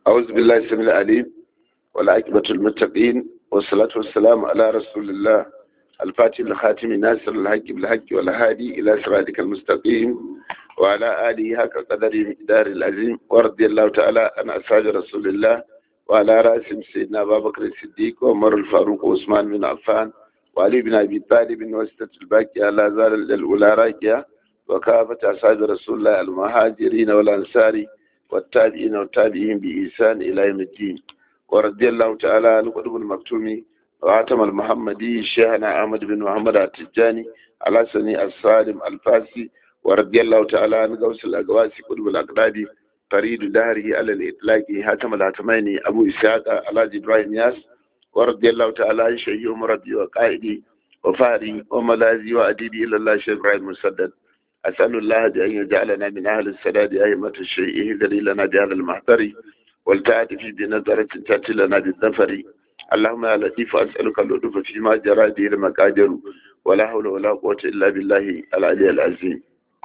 أعوذ بالله السميع العليم والعاقبة المتقين والصلاة والسلام على رسول الله الفاتح الخاتم ناصر الحق بالحق والهادي إلى صراطك المستقيم وعلى آله حق قدر مقدار العظيم ورضي الله تعالى عن أصحاب رسول الله وعلى رأسهم سيدنا أبا بكر الصديق وعمر الفاروق وعثمان بن عفان وعلي بن أبي طالب وستة الباقية لا زال الأولى راكية وكافة أصحاب رسول الله المهاجرين والأنصار والتابعين والتابعين بإحسان إلى يوم الدين ورضي الله تعالى عن قطب المكتوم وعتم المحمدي شيخنا أحمد بن محمد التجاني على سني السالم الفاسي ورضي الله تعالى عن غوث الأقواسي قطب الأقدادي فريد دهره على الإطلاق هاتم الهاتمين أبو إسحاق على إبراهيم ياس ورضي الله تعالى عن شيخ مربي وقائدي وفاري وملاذي وأديبي إلى الله شيخ إبراهيم مسدد أسأل الله أن يجعلنا من أهل السداد أئمة الشيء اهدري لنا بهذا المحضر والتعاطف بنظرة تأتي لنا بالظفر اللهم يا لطيف أسألك اللطف فيما جرى به المقادر ولا حول ولا قوة إلا بالله العلي العظيم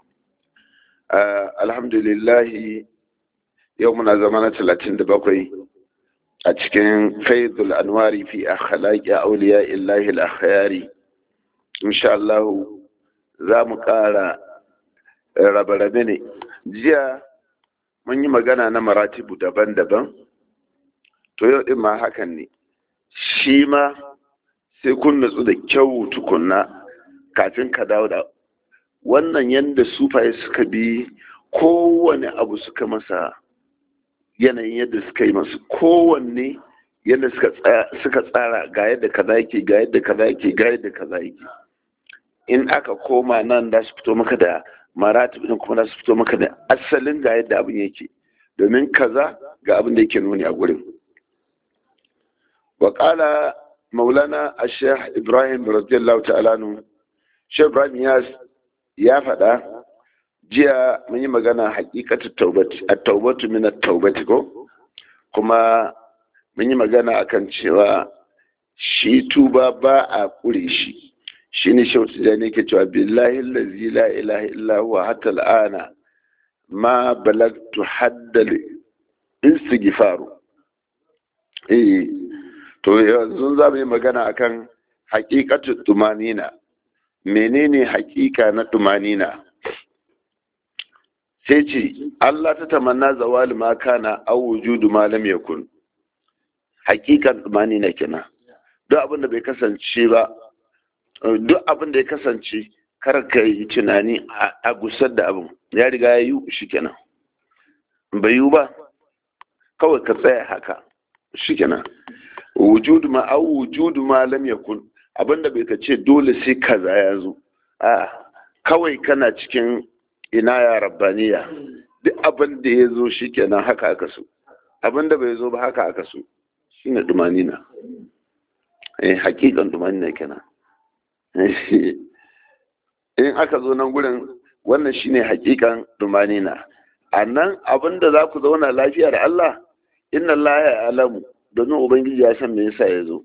آه الحمد لله يومنا زمانة 37 a cikin faidul anwari fi akhlaqi awliya illahi al-akhyari insha Allah za mu ƙara rabe-rabe ne jiya mun yi magana na maratibu daban-daban to yau din ma hakan ne shi ma sai kun natsu da kyau tukunna kafin ka dawo da wannan yadda sufaye suka bi kowane abu suka masa yanayin yadda suka yi masu kowanne yadda suka tsara ga yadda kaza yake ga yadda kaza yake ga yadda kaza yake in aka koma nan da su fito maka da maratib din kuma da su fito maka da asalin ga yadda abin yake domin kaza ga abin da yake nuni a gurin wa qala maulana ash-shaykh ibrahim radiyallahu ta'ala nu shaykh ibrahim ya faɗa jiya mun yi magana hakikatu taubati a taubatu min taubati ko kuma mun yi magana akan cewa shi tuba ba a kure shi shi ne shautu da ne ke cewa billahi allazi la ilaha illa huwa hatta al'ana ma balagtu haddal istighfaru eh to yanzu za mu yi magana akan hakikatu tumanina menene hakika na tumanina sai ce Allah ta tamanna zawali ma kana aw wujudu ma lam yakun hakikan dumani na kenan duk abin da bai kasance ba duk abin da ya kasance kar ka yi tunani a gusar da abin ya riga ya yi shi kenan bai yi ba kawai ka tsaya haka shi kenan wujudu ma aw wujudu ma lam yakun abin da bai ka ce dole sai kaza ya zo a kawai kana cikin ina ya rabbaniya duk abin da ya zo shi kenan haka aka so abin da bai zo ba haka aka so shi ne dumanina eh hakikan dumanina kenan in aka zo nan gurin wannan shine hakikan dumanina a nan abin da za ku zauna lafiya da Allah inna Allah ya alamu domin ubangiji ya san me yasa ya zo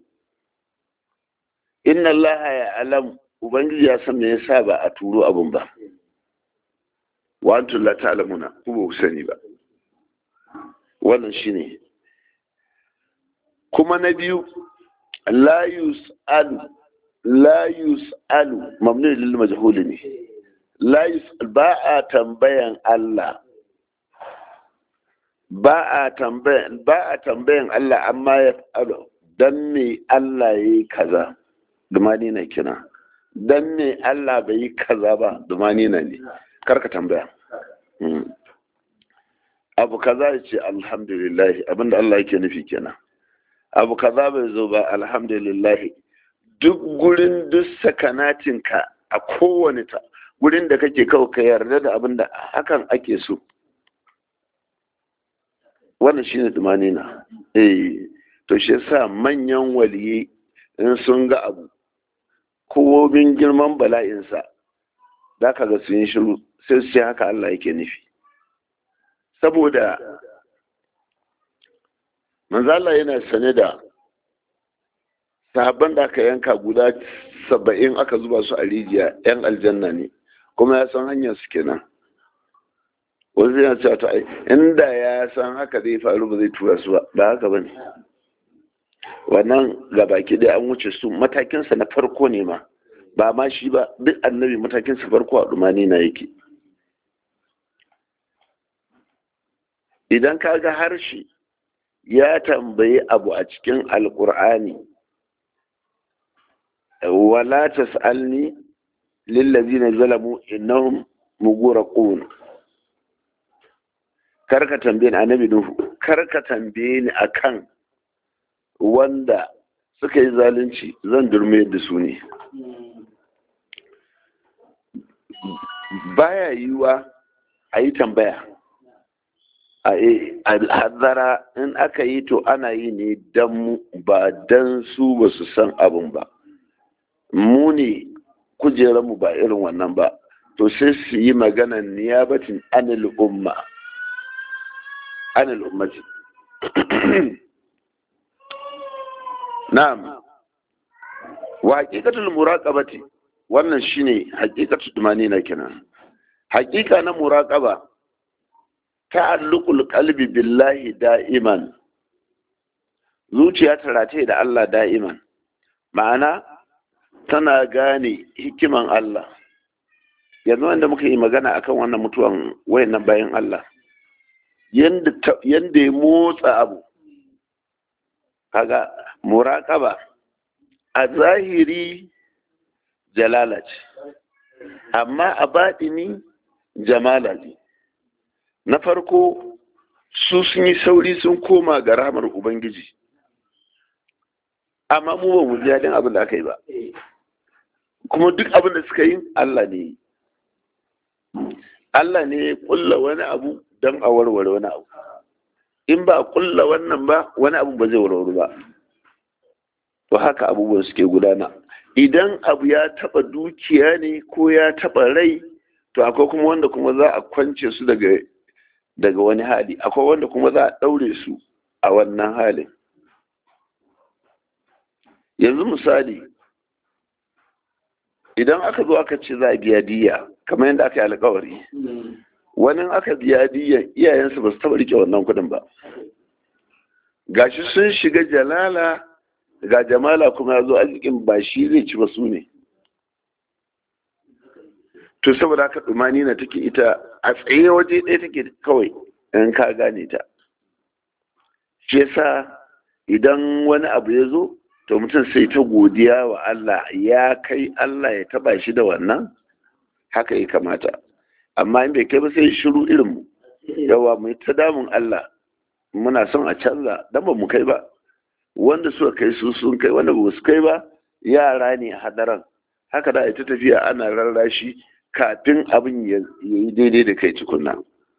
inna Allah ya alamu ubangiji ya san me yasa ba a turo abin ba wa antum la ta'lamuna ku ba ku sani ba wannan shine kuma na biyu la yus'alu la yus'alu mamnu lil majhul ne la yus'al ba a tambayan Allah ba a tambayan ba a tambayan Allah amma ya fa'alu dan me Allah yayi kaza dumani na kina dan me Allah bai yi kaza ba dumani na ne karka tambaya abu kaza ya ce alhamdulillah abinda Allah yake nufi kenan abu kaza bai zo ba alhamdulillah duk gurin duk sakanatinka a kowane ta gurin da kake kawo ka yarda da abinda hakan ake so wannan shine dumanina eh to shi yasa manyan waliyi in sun ga abu kowobin girman bala'insa za ka ga sun yi shiru sai su ce haka Allah yake nufi saboda manzala yana sane da sahabban da aka yanka guda saba'in aka zuba su a rijiya yan aljanna ne kuma ya san hanyar su kenan wasu yana cewa to ai inda ya san haka zai faru ba zai tura su ba ba haka ba ne wannan gabaki ɗaya an wuce su matakinsa na farko ne ma ba ma shi ba duk annabi matakinsa farko a ɗumani na yake idan ka ga harshe ya tambayi abu a cikin alkur'ani wala tas'alni lillazina zalamu innahum mughraqun karka tambaye ni annabi nuhu karka tambaye ni akan wanda suka yi zalunci zan durme da su ne baya yiwa a yi tambaya a hadara in aka yi to ana yi ne don mu ba don su ba su san abin ba mu ne mu ba irin wannan ba to sai su yi maganan niyabatin anil umma anil ummati na'am wa haqiqatul muraqabati wannan shine haqiqatul tumanina kenan haqiqa na muraqaba ta'alluqul qalbi billahi da'iman zuciya ta rataye da Allah da'iman ma'ana tana gane hikiman Allah yanzu wanda muka yi magana akan wannan mutuwan wayannan bayan Allah yanda ya motsa abu kaga muraqaba a zahiri jalala ce amma a baɗini jamala ne na farko su sun yi sauri sun koma ga ramar ubangiji amma mu ba mu ji daɗin abin da aka yi ba kuma duk abin da suka yi Allah ne Allah ne ya kulla wani abu don a warware wani abu in ba a kulla wannan ba wani abu ba zai warware ba to haka abubuwan suke gudana idan abu ya taba dukiya ne ko ya taba rai to akwai kuma wanda kuma za a kwance su daga daga wani hali akwai wanda kuma za a ɗaure su a wannan halin yanzu misali idan aka zo aka ce za a biya diya kamar yadda aka yi alkawari wani aka biya diya iyayensu ba su taɓa rike wannan kuɗin ba gashi sun shiga jalala ga jamala kuma ya zo arzikin ba shi zai ci ba su ne to saboda haka dumani na take ita a tsaye waje ɗaya take kawai in ka gane ta shi yasa idan wani abu ya zo to mutum sai ta godiya wa Allah ya kai Allah ya taba shi da wannan haka ya kamata amma in bai kai ba sai shiru irin mu yawa mu ta damun Allah muna son a canza dan ba mu kai ba wanda suka kai su sun kai wanda ba su kai ba yara ne hadaran haka da ita tafiya ana rarrashi kafin abin ya yi daidai da kai tukunna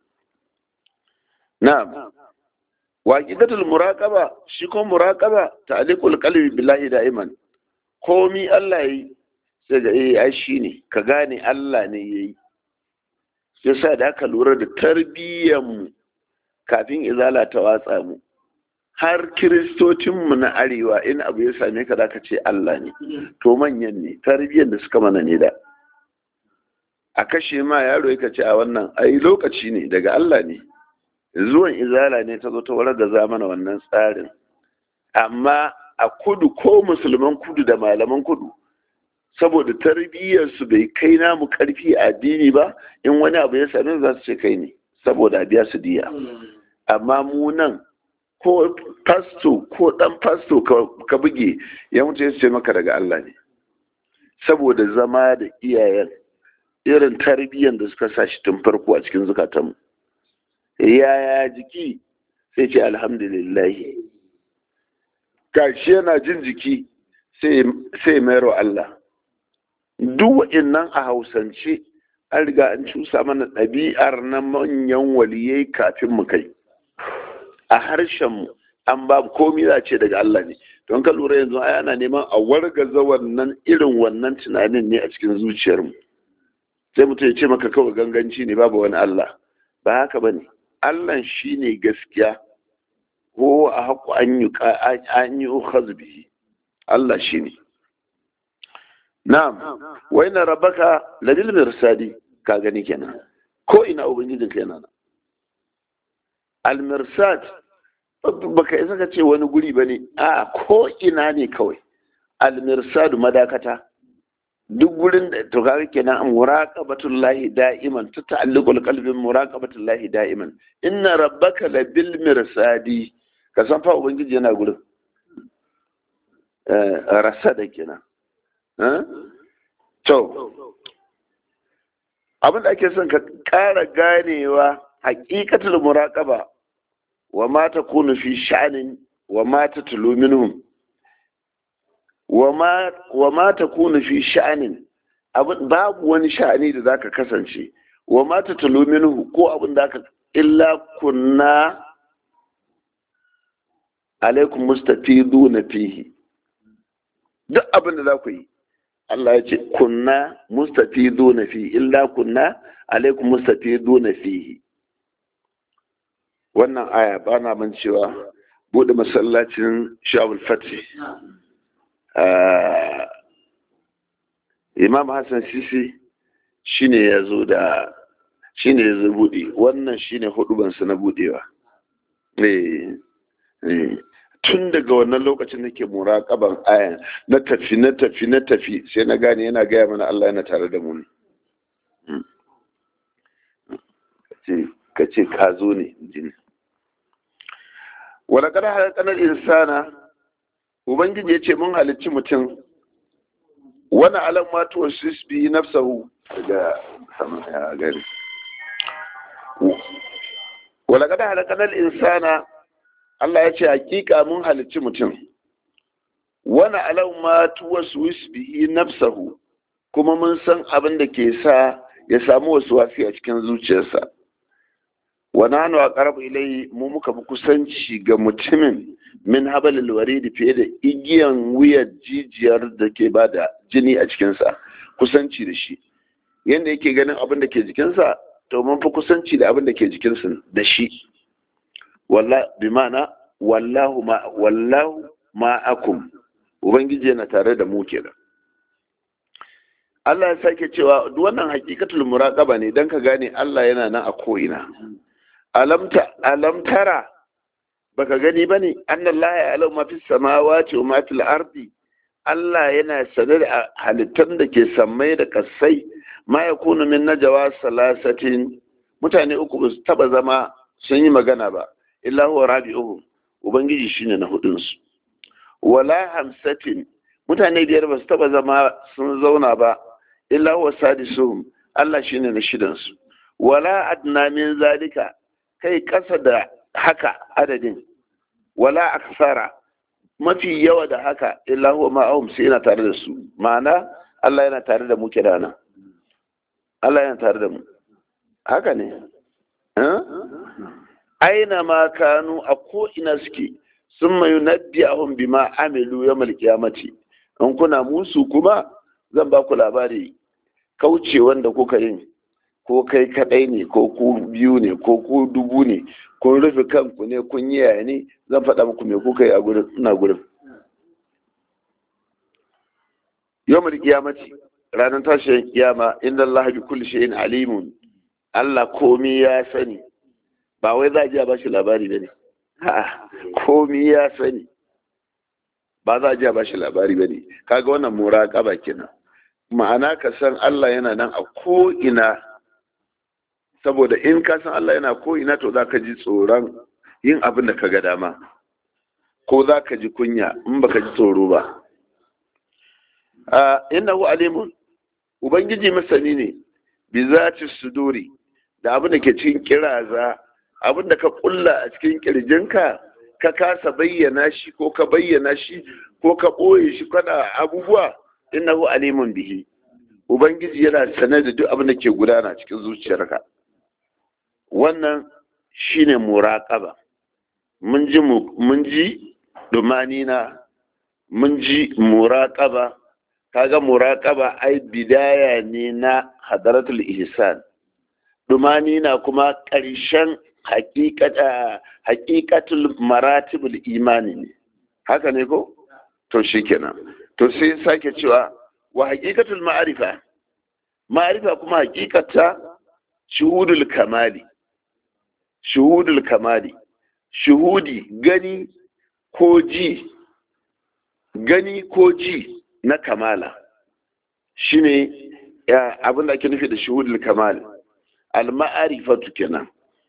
na'am waqidatul muraqaba shi ko muraqaba ta'liqul qalbi billahi da'iman komi Allah yi sai ga eh ai shine ka gane Allah ne yayi yasa da aka lura da tarbiyyar mu kafin izala ta watsa mu har kiristocinmu na arewa in abu ya same ka zaka ce Allah ne to manyan ne tarbiyyar da suka mana ne da a kashe ma yaro ya ce a wannan ai lokaci ne daga Allah ne zuwan izala ne ta zo ta warar da zamana wannan tsarin amma a kudu ko musulman kudu da malaman kudu saboda tarbiyyarsu bai kai namu karfi a addini ba in wani abu ya same za su ce kai ne saboda a biya su diya amma mu nan ko pasto ko dan pasto ka buge ya mutu ya ce maka daga Allah ne saboda zama da iyayen irin tarbiyyar da suka sa shi tun farko a cikin zukatanmu yaya jiki sai ce alhamdulillah gashi yana jin jiki sai mayarwa Allah duk wa'innan a hausance an riga an cusa mana ɗabi'ar na manyan waliyai kafin mu kai a harshenmu an ba komi za ce daga Allah ne don ka lura yanzu ai ana neman a wargaza wannan irin wannan tunanin ne a cikin zuciyarmu sai mutum ya ce maka kawai ganganci ne babu wani Allah ba haka ba ne Allah shi ne gaskiya ko a haku an yi bihi Allah shi ne na'am wai na rabaka ladil mirsadi ka gani kenan ko ina ubangijin kenan almirsad baka isa ka ce wani guri ba ne a ko ina ne kawai almirsadu madakata duk gurin da to kaga kenan muraqabatul lahi da'iman ta ta'alluqul qalbin muraqabatul lahi da'iman inna rabbaka labil mirsadi ka san fa ubangiji yana gurin eh rasada kenan eh to abin da ake son ka ƙara ganewa haƙiƙatul muraqaba wa ma takunu fi sha'anin wa ma tatlu minhum wa ma ta kuna fi sha'anin babu wani sha'ani da zaka kasance wa ma ta talo minhu ko abin da aka illa kunna alaikum mustafidu na fihi duk abin da za ku yi Allah ya ce kunna mustafidu na fihi illa kunna alaikum mustafidu na fihi wannan aya ba na man cewa bude masallacin shawul fatih imam hassan sisi shine ya zo da shine ya zo buɗe wannan shine hudubansu na buɗewa tun daga wannan lokacin nake muraƙaban ayan na tafi na tafi na tafi sai na gane yana gaya mana Allah yana tare da mu ne ka ce ka zo ne jini wala kada halakanar insana ubangiji ya ce mun halicci mutum wani alamatu wa sisbi nafsahu daga sama ya gari wala kada halakanar insana Allah ya ce hakika mun halicci mutum wani alamatu wa sisbi nafsahu kuma mun san abin da ke sa ya samu wasu wafi a cikin zuciyarsa wani hannu a ƙarfi ilai mu muka fi kusanci ga mutumin min habalil waridi fiye da igiyan wuyar jijiyar da ke ba da jini a cikinsa kusanci da shi yadda yake ganin abin da ke jikinsa to mun fi kusanci da abin da ke jikinsa da shi bi ma'ana wallahu ma wallahu ma'akum ubangiji yana tare da mu kenan Allah ya sake cewa duk wannan hakikatul muraqaba ne dan ka gane Allah yana nan a ko'ina alamta alamtara baka gani bane annallaha ya alau ma fis samawati wa ma fil ardi Allah yana sane da halittan da ke sammai da kasai ma yakunu min najwa salasatin mutane uku ba su taba zama sun yi magana ba illa huwa rabi'uhum ubangiji shine na hudun su wala hamsatin mutane biyar ba su taba zama sun zauna ba illa huwa sadisuhum Allah shine na shidan su wala adna min zalika kai kasa da haka adadin wala aksara mafi yawa da haka illa huwa ma'ahum sai yana tare da su ma'ana Allah yana tare da mu kirana Allah yana tare da mu haka ne aina ma kanu a ko ina suke sun mayu nabbi ahun bima amilu ya malkiyamati in kuna musu kuma zan ba ku labari kauce wanda kuka yin ko kai kadai ne ko ku biyu ne ko ku dubu ne kun rufe kanku ne kun yi yaya ne zan faɗa muku me kuka yi a gurin ina gurin yau mai kiyamaci ranar tashin kiyama inda Allah bi kulli shay'in alimun Allah komi ya sani ba wai za a ji a bashi labari ba ne a'a komi ya sani ba za a ji a bashi labari ba ne kaga wannan muraƙaba kenan ma'ana ka san Allah yana nan a ko'ina saboda in ka san Allah yana ko'ina to za ka ji tsoron yin abin da ka ga dama ko za ka ji kunya in baka ji tsoro ba innahu alimun ubangiji masani ne bi zati suduri da abin da ke cikin kiraza abin da ka kulla a cikin kirjinka ka kasa bayyana shi ko ka bayyana shi ko ka ɓoye shi kana abubuwa innahu alimun bihi ubangiji yana sane da duk abin da ke gudana cikin zuciyarka wannan shine muraqaba mun ji mun ji dumanina mun ji muraqaba kaga muraqaba ai bidaya ne na hadaratul ihsan dumanina kuma ƙarshen haƙiƙatul maratibul imani ne haka ne ko to shikenan to sai sake cewa wa haƙiƙatul ma'arifa ma'arifa kuma haƙiƙata shuhudul kamali shuhudul kamali shuhudi gani ko ji gani ko ji na kamala shine abin da ake nufi da shuhudul kamal al-ma'arifatu kenan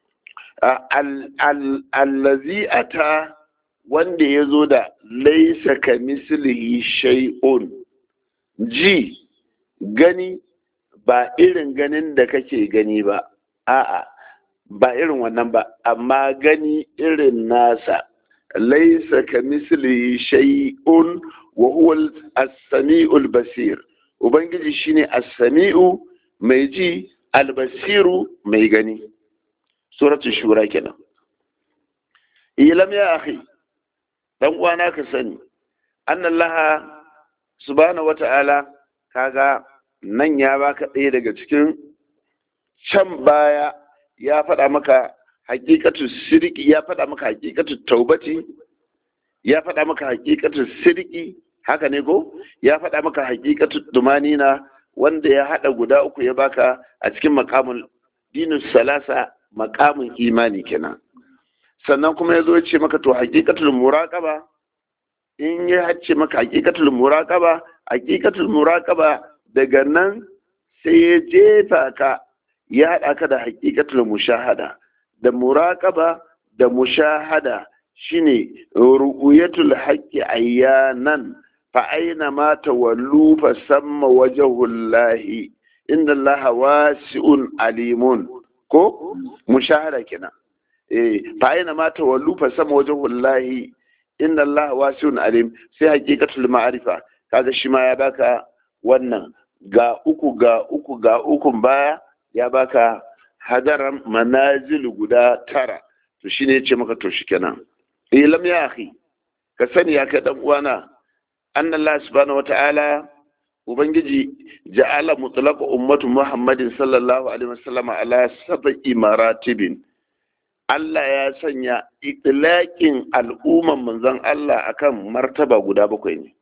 allazi ata wanda ya zo da laisa ka mislihi shay'un ji gani ba irin ganin da kake gani ba a'a ba irin wannan ba amma gani irin nasa laisa ka mislihi shay'un wa huwa as-sami'ul basir ubangiji shine as-sami'u mai ji al-basiru mai gani suratul shura kenan ilam ya akhi dan uwana ka sani annallaha subhanahu wata'ala kaga nan ya baka ɗaya daga cikin can baya ya faɗa maka hakikatu sirki ya faɗa maka hakikatu taubati ya faɗa maka hakikatu sirki haka ne ko ya faɗa maka hakikatu dumanina wanda ya haɗa guda uku ya baka a cikin makamun dinus salasa makamin imani kenan sannan kuma ya zo ya ce maka to hakikatul muraqaba in ya ce maka hakikatul muraqaba hakikatul muraqaba daga nan sai ya jefa ka ya haɗa ka da hakikatul mushahada da muraqaba da mushahada shine ru'yatul haqqi ayyanan fa aina ma tawallu fa samma wajhullahi inna allaha wasi'un alimun ko mushahada kenan eh fa aina ma tawallu fa sama wajhullahi inna allaha wasi'un alim sai haqiqatul ma'rifa kaga shi ma ya baka wannan ga uku ga uku ga ukun baya ya baka hadaran manazil guda tara to shine yace maka to shikenan eh lam ya akhi ka sani ya kai dan uwana anna allah subhanahu wata'ala ubangiji ja'ala mutlaqa ummatu muhammadin sallallahu alaihi wasallam ala sab'i maratibin Allah ya sanya itlaqin al'umman manzon Allah akan martaba guda bakwai ne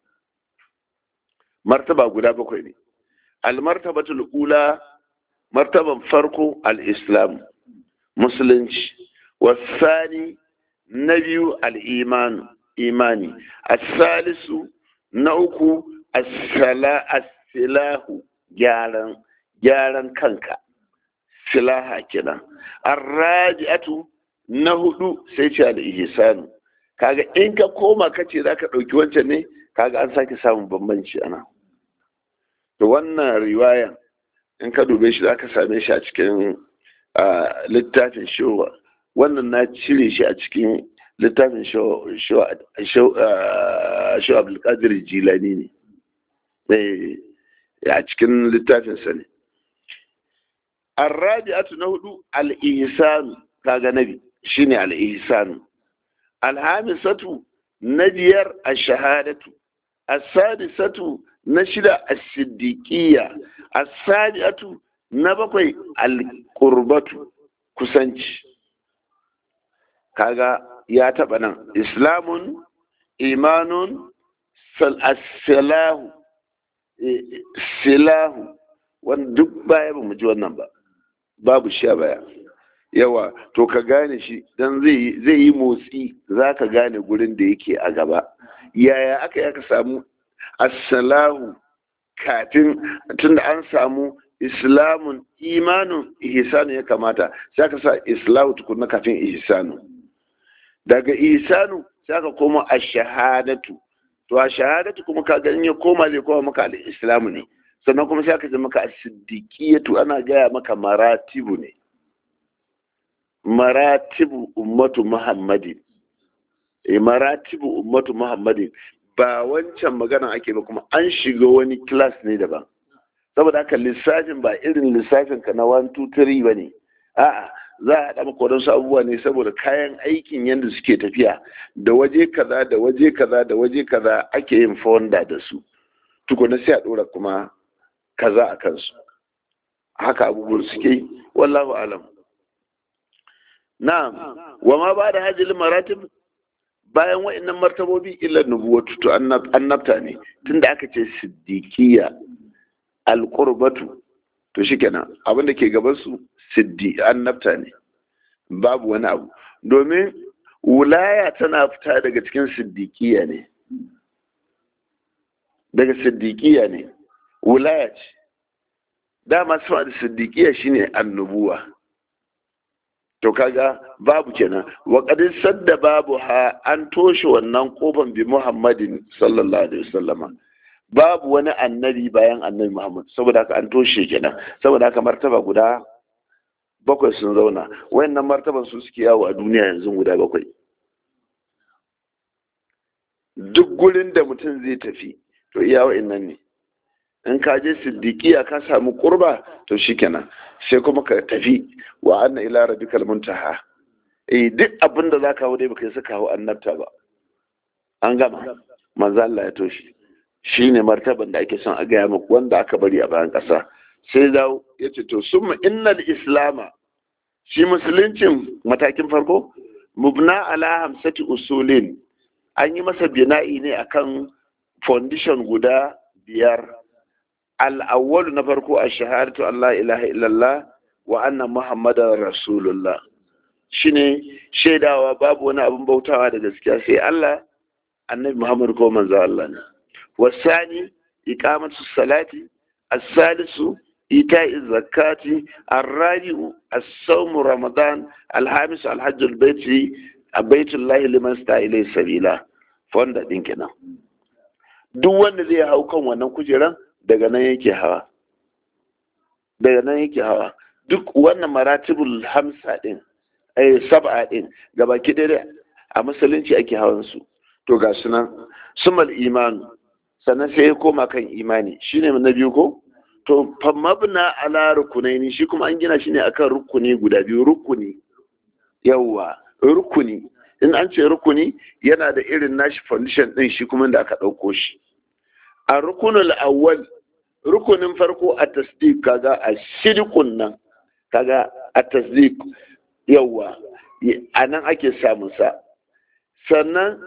martaba guda bakwai ne al-martabatul ula martaban farko al-islam musulunci wasani na biyu al-iman imani as-salisu na uku as-silahu gyaran gyaran kanka silaha kenan arraji'atu na hudu sai ce da ihsanu kaga in ka koma kace zaka dauki wancan ne kaga an sake samun bambanci ana to wannan riwaya in ka dube shi zaka same shi a cikin littafin showa wannan na cire shi a cikin littafin showa abdulkadir jilani ne a cikin littafinsa ne arrabi'atu na hudu al-ihsanu kaga nabi shine al-ihsanu alhamisatu na biyar ash-shahadatu as-sadisatu na shida as-siddiqiyya as-sabi'atu na bakwai al-qurbatu kusanci kaga ya taba nan islamun imanun as-salahu silahu wanda duk baya ba mu ji wannan ba babu sha baya yawa to ka gane shi dan zai yi motsi za ka gane gurin da yake a gaba yaya aka yaka samu assalahu kafin tunda an samu islamun imanun ihsanu ya kamata sai aka sa islahu tukunna kafin ihsanu daga ihsanu sai aka koma ash-shahadatu to a shahadatu kuma ka ganin ya koma zai koma maka al-islamu ne sannan kuma sai aka ce maka as-siddiqiyatu ana gaya maka maratibu ne maratibu ummatu muhammadin e maratibu ummatu muhammadin ba wancan magana ake ba kuma an shiga wani class ne daban saboda haka lissafin ba irin lissafin ka na 1 2 3 bane a'a za a haɗa maka wadansu abubuwa ne saboda kayan aikin yadda suke tafiya da waje kaza da waje kaza da waje kaza ake yin fonda da su tukuna sai a ɗora kuma kaza a kansu haka abubuwan suke yi wallahu alam na'am wa ma ba da hajjil maratib bayan wa'annan martabobi illa nubuwatu to annabta ne tunda aka ce siddiqiyya alqurbatu to shikenan abin da ke gaban su siddi annabta ne babu wani abu domin wulaya tana fita daga cikin siddiƙiya ne daga siddiƙiya ne wulaya ce dama sama da siddiƙiya shine annubuwa to kaga babu kenan wa qadin sadda babu ha an toshe wannan kofan bi muhammadin sallallahu alaihi wasallama babu wani annabi bayan annabi muhammad saboda haka an toshe kenan saboda haka martaba guda bakwai sun zauna wayannan martaban su suke yawo a duniya yanzu guda bakwai duk gurin da mutum zai tafi to iya wa'annan ne in ka je siddiqiya ka samu kurba to shikenan sai kuma ka tafi wa anna ila rabbikal muntaha eh duk abin da zaka hawo dai baka yi saka hawo annabta ba an gama manzo Allah ya toshi shine martaban da ake son a gaya muku wanda aka bari a bayan ƙasa sai dawo ya ce to summa innal islama shi musuluncin matakin farko mubna ala hamsati usulin an yi masa bina'i ne akan foundation guda biyar al'awwalu na farko a shahadatu Allah ilaha illallah wa anna muhammadan rasulullah shine shaidawa babu wani abin bautawa da gaskiya sai Allah annabi muhammad ko manzo Allah ne wasani iqamatu salati as-salisu إيتاء الزكاة الرابع الصوم رمضان الخامس الحج البيت بيت الله لمن استطاع إليه سبيلا fonda ɗin kenan duk wanda zai hau kan wannan kujeran daga nan yake hawa daga nan yake hawa duk wannan maratibul hamsa ɗin ai sab'a ɗin gaba ki a musulunci ake hawan su to ga sunan sumal imanu sannan sai ya koma kan imani shine na biyu ko to famabna ala rukunaini shi kuma an gina shi ne akan rukuni guda biyu rukuni yawwa rukuni in an ce rukuni yana da irin nashi foundation din shi kuma da aka ɗauko shi a rukunul awwal rukunin farko a tasdiq kaga a shirkun nan kaga a tasdiq yawwa a nan ake samun sa sannan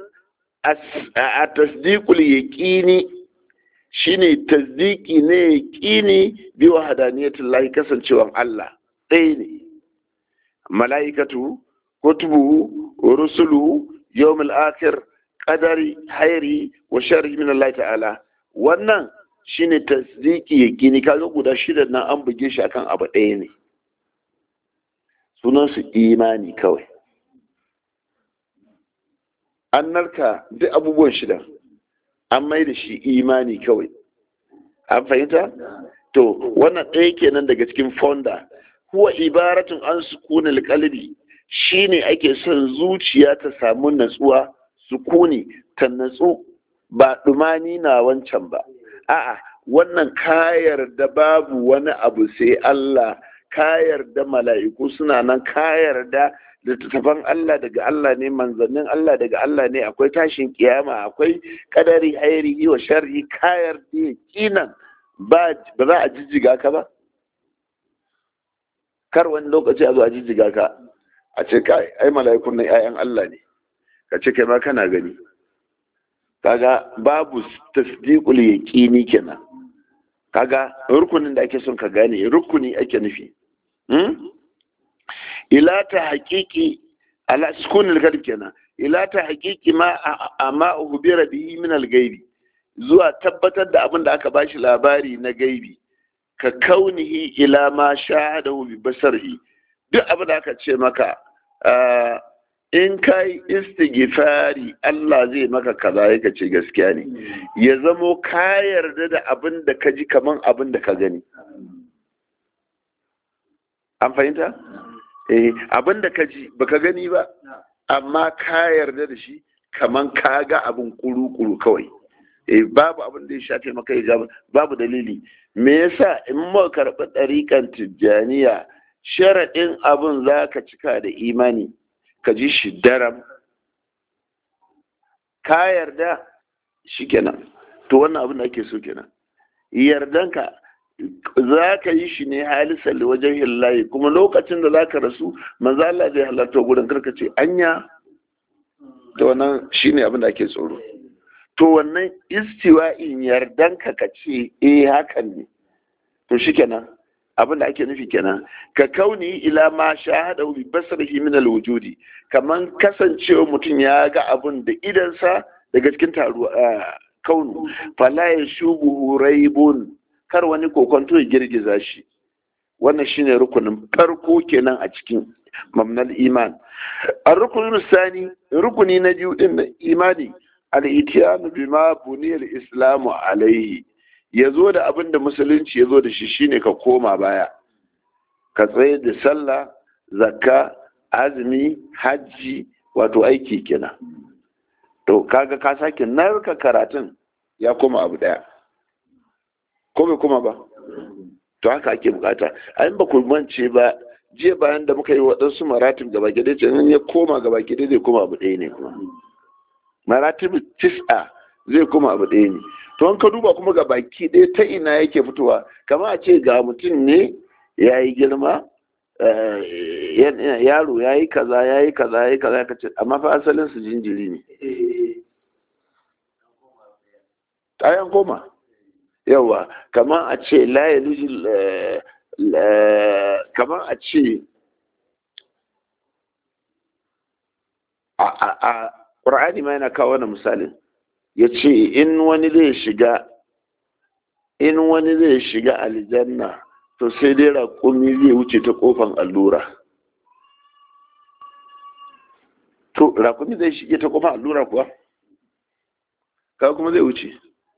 a tasdiqul yaqini shine tasdiki ne yaqini bi wahdaniyatil lahi kasancewan Allah ɗaya ne mala'ikatu kutubu rusulu yawmul akhir qadari hairi wa sharri min Allah ta'ala wannan shine tasdiki yaqini kaga guda shida nan an buge shi akan abu ɗaya ne sunan su imani kawai an narka duk abubuwan shida an mai da shi imani kawai an fahimta to wannan ɗaya kenan daga cikin fonda huwa ibaratun an sukunil qalbi shine ake son zuciya ta samu natsuwa sukuni ta natsu ba dumani na wancan ba a'a wannan kayar da babu wani abu sai Allah kayar da mala'iku suna nan kayar da littattafan Allah daga Allah ne manzannin Allah daga Allah ne akwai tashin kiyama akwai kadari hairi wa sharri kayar da kinan ba za a jijjiga ka ba kar wani lokaci a zo a jijjiga ka a ce kai ai mala'ikun nan 'ya'yan Allah ne ka ce kai ma kana gani kaga babu tasdiqul yaqini kenan kaga rukunin da ake son ka gane rukuni ake nufi ila ta haƙiƙi ala sukunin kalb kenan ila ta haƙiƙi ma amma uhbira bihi min al-gaibi zuwa tabbatar da abin da aka bashi labari na gaibi ka kaunihi ila ma shahadahu bi basarhi duk abin da aka ce maka in kai istighfari Allah zai maka kaza yake ce gaskiya ne ya zamo ka yarda da abin da ka ji kaman abin da ka gani an fahimta eh abin da ka ji baka gani ba amma ka yarda da shi kaman ka ga abin kuru-kuru kawai eh babu abin da ya shafe maka ya babu dalili me yasa in muka karɓi ɗariƙan tijjaniya sharaɗin abin za ka cika da imani ka ji shi daram ka yarda shi kenan to wannan abin da ake so kenan yardanka za ka yi shi ne halisan wajen hillahi kuma lokacin da za ka rasu manzo Allah zai halarta gudun karka ce anya to wannan shine abin da ake tsoro to wannan istiwa'in yardanka ka ce eh hakan ne to shikenan abin da ake nufi kenan ka kauni ila ma shahada bi basarihi min alwujudi kaman kasancewa mutum ya ga abin da idansa daga cikin taruwa kaunu fala yashubu raibun kar wani kokonto ya girgiza shi wannan shine rukunin farko kenan a cikin mamnal iman a rukunin sani rukuni na biyu din imani al-itiyanu bima buniyal islamu alaihi ya zo da abin da musulunci ya zo da shi shine ka koma baya ka tsaye da sallah zakka azumi hajji wato aiki kenan to kaga ka sake narka karatun ya koma abu daya ko bai koma ba to haka ake bukata a ba ku mance ba jiya bayan da muka yi waɗansu maratib gaba gida ce ya koma gaba gida zai koma abu ɗaya ne kuma maratib tis'a zai koma abu ɗaya ne to an ka duba kuma ga baki ɗaya ta ina yake fitowa kamar a ce ga mutum ne ya yi girma yaro ya yi kaza ya yi kaza ya yi kaza ya ce amma fa asalin su jinjiri ne ayan koma yawa kamar a ce laye kamar a ce a ƙur'ani ma yana kawo wani misalin ya ce in wani zai shiga in wani zai shiga aljanna to sai dai raƙumi zai wuce ta ƙofan allura to raƙumi zai shige ta ƙofan allura kuwa kawo kuma zai wuce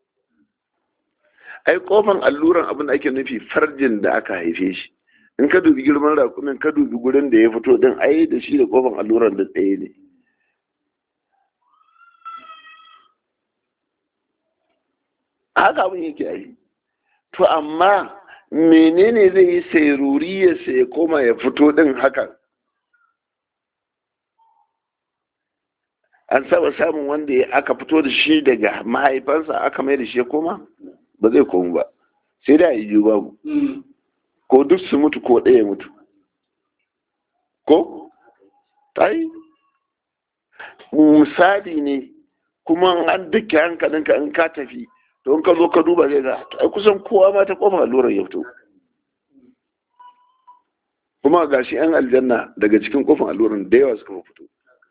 ai ƙofan alluran abin da ake nufi farjin da aka haife shi in ka dubi girman raƙumin ka dubi gurin da ya fito din ai da shi da ƙofan alluran da tsaye ne haka abin yake yi to amma menene zai yi sairuri ya sai koma ya fito din hakan an saba samun wanda aka fito da shi daga mahaifansa aka mai da shi ya koma ba zai komu ba sai da yi babu ko duk su mutu ko ɗaya mutu ko? ai misali ne kuma an duka hankalinka in ka tafi to in ka zo ka duba zai ga ai kusan kowa ma ta kofar allurar ya fito kuma ga shi yan aljanna daga cikin kofar allurar da yawa suka fito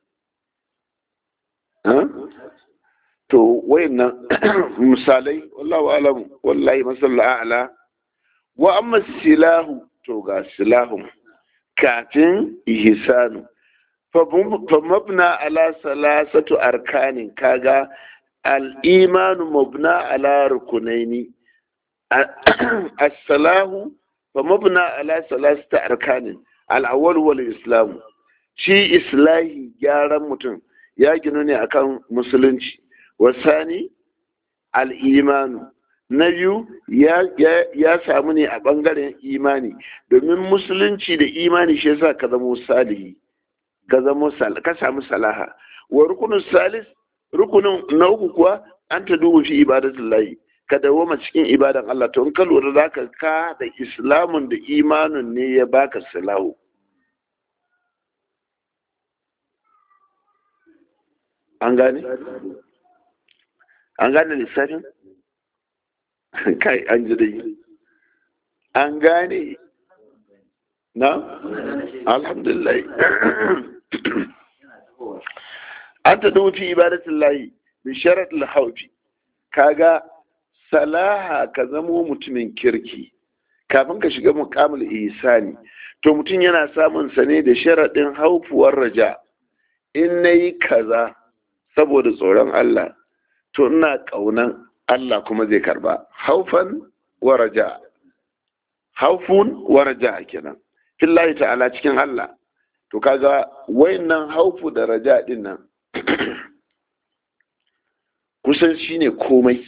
to wayannan misalai wallahu alam wallahi masalla a'la wa amma silahu to ga silahun kafin ihsanu fa mabna ala salasatu arkanin kaga al'imanu mabna ala rukunaini as-salahu fa mabna ala salasata arkanin al'awwal wal islam shi islahi gyaran mutum ya ginu ne akan musulunci wasani al'imanu na biyu ya samu ne a ɓangaren imani domin musulunci da imani shi yasa ka zama salihi ka zama ka samu salaha wa rukunin salis rukunin na uku kuwa an ta duba fi ibadatin layi ka dawoma cikin ibadan Allah to in ka lura za ka ka da islamun da imanin ne ya baka salahu an gane an gane lissafin kai an ji dai an gane na alhamdulillah an ta fi ibadatin layi bi sharat lahaufi kaga salaha ka zamo mutumin kirki kafin ka shiga mukamul ihsani to mutum yana samun sa ne da sharaɗin haufuwar raja in nayi kaza saboda tsoron Allah to ina ƙaunan Allah kuma zai karba haufan wa raja haufun wa raja kenan fillahi ta'ala cikin Allah to kaga wayannan haufu da raja din nan kusan shine komai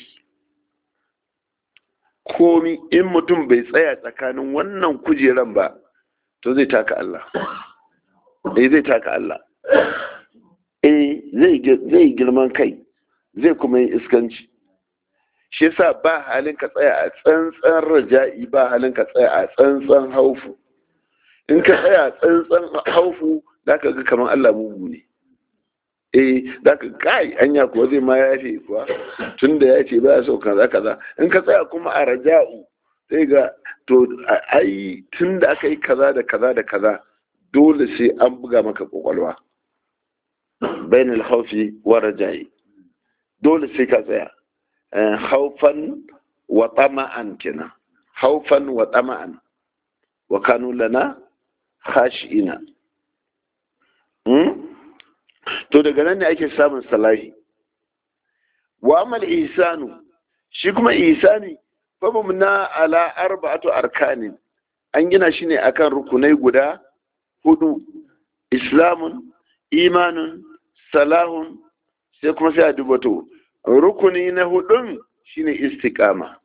komi in mutum bai tsaya tsakanin wannan kujeran ba to zai taka Allah eh zai taka Allah eh zai girman kai zai kuma yi iskanci shi yasa ba halin ka tsaya a tsantsan raja'i ba halin ka tsaya a tsantsan haufu in ka tsaya a tsantsan haufu za ka ga kamar Allah mugu ne eh za ka kai anya kuwa zai ma ya fi kuwa tun da ya ce ba ya so kaza kaza in ka tsaya kuma a raja'u sai ga to ai tun da aka yi kaza da kaza da kaza dole sai an buga maka kwakwalwa bainal haufi wa raja'i dole sai ka tsaya haufan wa tama'an kenan haufan wa tama'an wa kanu lana khashi'ina to daga nan ne ake samun salahi wa amal ihsanu shi kuma ihsani fa na ala arba'atu arkanin an gina shi ne akan rukunai guda hudu islamun imanun salahun sai kuma sai a dubato rukuni na hudun shine istiqama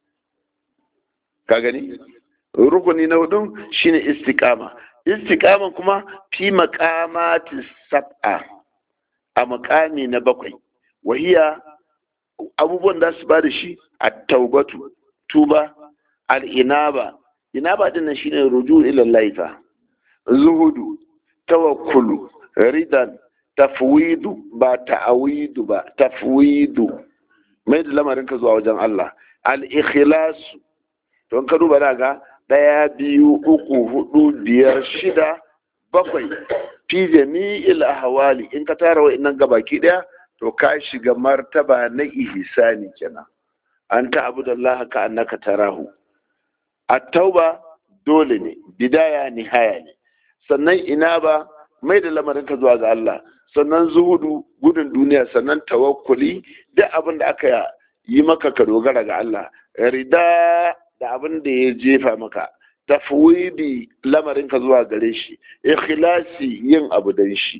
ka gani rukuni na hudun shine istiqama istiqama kuma fi maqamati sab'a a makami na bakwai wahiya abubuwan da su ba da shi a taubatu tuba al'inaba inaba din nan shine ruju ila laifa zuhudu tawakkulu ridan tafwidu ba ta'awidu ba tafwidu mai da lamarin ka zuwa wajen Allah al-ikhlasu don ka duba da ga ɗaya biyu uku hudu biyar shida bakwai fi jami'il ahwali in ka tara wa'annan gabaki daya to ka shiga martaba na ihsani kenan an ta'budu Allah ka annaka tarahu at-tauba dole ne bidaya nihaya ne sannan ina ba mai da lamarin ka zuwa ga Allah sannan zuhudu gudun duniya sannan tawakkuli duk abin da aka yi maka ka dogara ga Allah rida da abin da ya jefa maka tafwidi lamarin ka zuwa gare shi ikhlasi yin abu dan shi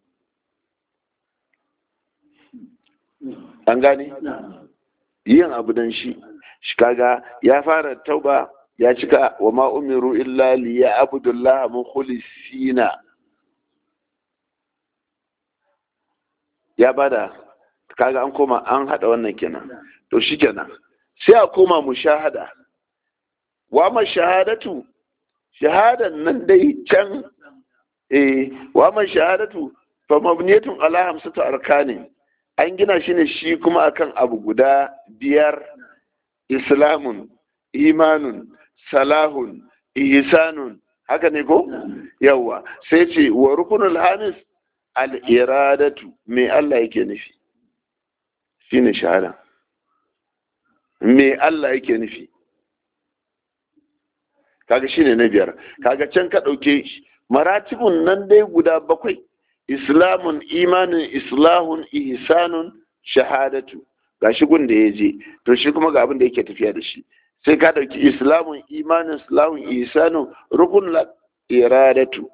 an gane yin abu dan shi shi kaga ya fara tauba ya cika wa ma umiru illa liya abdullah mukhlisina ya bada kaga an koma an hada wannan kenan to shikenan sai a koma mushahada wa ma shahadatu shahadan nan dai can eh wa ma shahadatu fa mabniyatun ala hamsatu arkanin an gina shi ne shi kuma akan abu guda biyar islamun imanun salahun ihsanun haka ne ko yawa sai ce wa rukunul hamis al-iradatu me Allah yake nufi shine shahada me Allah yake nufi kaga shine na biyar kaga can ka dauke maratibun nan dai guda bakwai islamun imanin islahun ihsanun shahadatu gashi gun da ya je to shi kuma ga abin da yake tafiya da shi sai ka dauki islamun imanin islahun ihsanun rukun la iradatu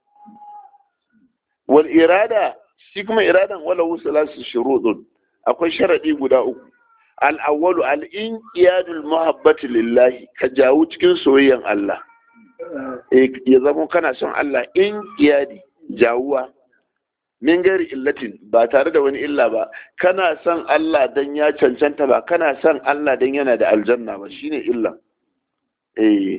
wal irada shi kuma iradan wala wusalasu shurudun akwai sharadi guda uku al awwalu al inqiyadul muhabbati lillahi ka jawo cikin soyayyan Allah ya zama kana son Allah in iyadi jawuwa min gari illatin ba tare da wani illa ba kana son Allah dan ya cancanta ba kana son Allah dan yana da aljanna ba shine illa eh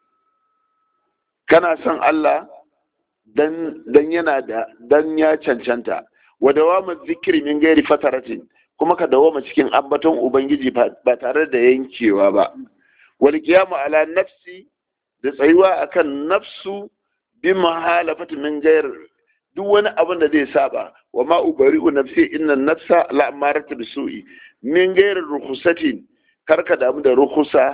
kana son Allah dan dan yana da dan ya cancanta wa dawamu zikri min gari fataratin kuma ka dawoma cikin ambaton ubangiji ba tare da yankewa ba wal qiyamu ala nafsi da tsayuwa akan nafsu bi mahalafati min gair duk wani abin da zai saba wa ma ubari'u nafsi inna nafsa la amaratu bisu'i min gair rukhsatin karka damu da rukhsa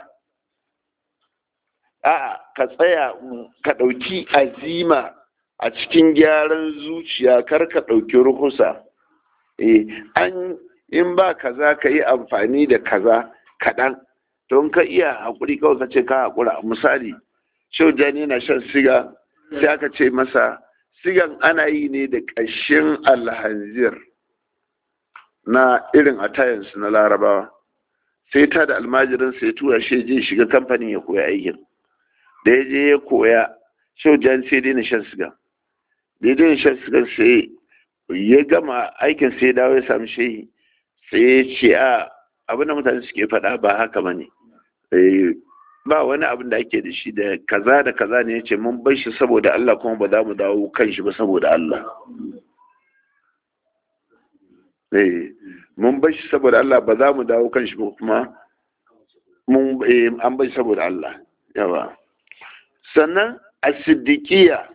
a ka tsaya ka dauki azima a cikin gyaran zuciya karka dauki rukhsa eh an in ba kaza ka yi amfani da kaza kaɗan don ka iya haƙuri kawai ka ce ka haƙura misali shau jani yana shan siga sai aka ce masa sigan ana yi ne da ƙashin alhanzir na irin atayansu na larabawa sai ta da almajirin sai tura shi je shiga kamfanin ya koya aikin da ya je ya koya shau jani sai daina shan siga da ya daina shan siga sai ya gama aikin sai dawo ya sami shehi sai ya ce a abin da mutane suke faɗa ba haka ba ne ba wani abin da ake da shi da kaza da kaza ne yace mun bar shi saboda Allah kuma ba za mu dawo kan shi ba saboda Allah eh mun bar shi saboda Allah ba za mu dawo kan shi ba kuma mun an bai saboda Allah yawa sannan as-siddiqiyya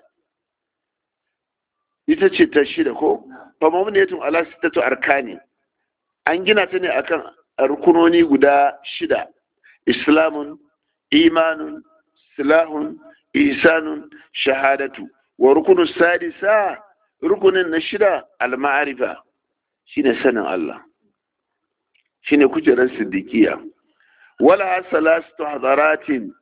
ita ce ta shida ko fa mamniyatun ala sittatu arkani an gina ta ne akan rukunoni guda shida islamun imanun silahun ihsanun shahadatu wa rukunu sadisa rukunin na shida al-ma'rifa shine sanin Allah shine kujerar siddiqiya wala salastu hadaratin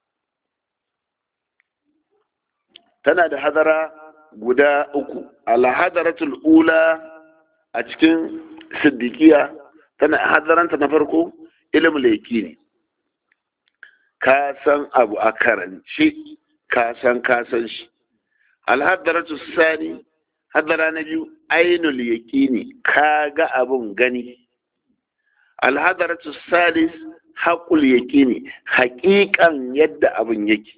tana da hadara guda uku al-hadaratul ula a cikin siddiqiya tana hadaranta na farko ilmul yaqini ka san abu a karanci ka san ka san shi al-hadaratu sani hadara na biyu ainul yaqini ka ga abun gani alhadaratu salis haƙul yaƙini haƙiƙan yadda abin yake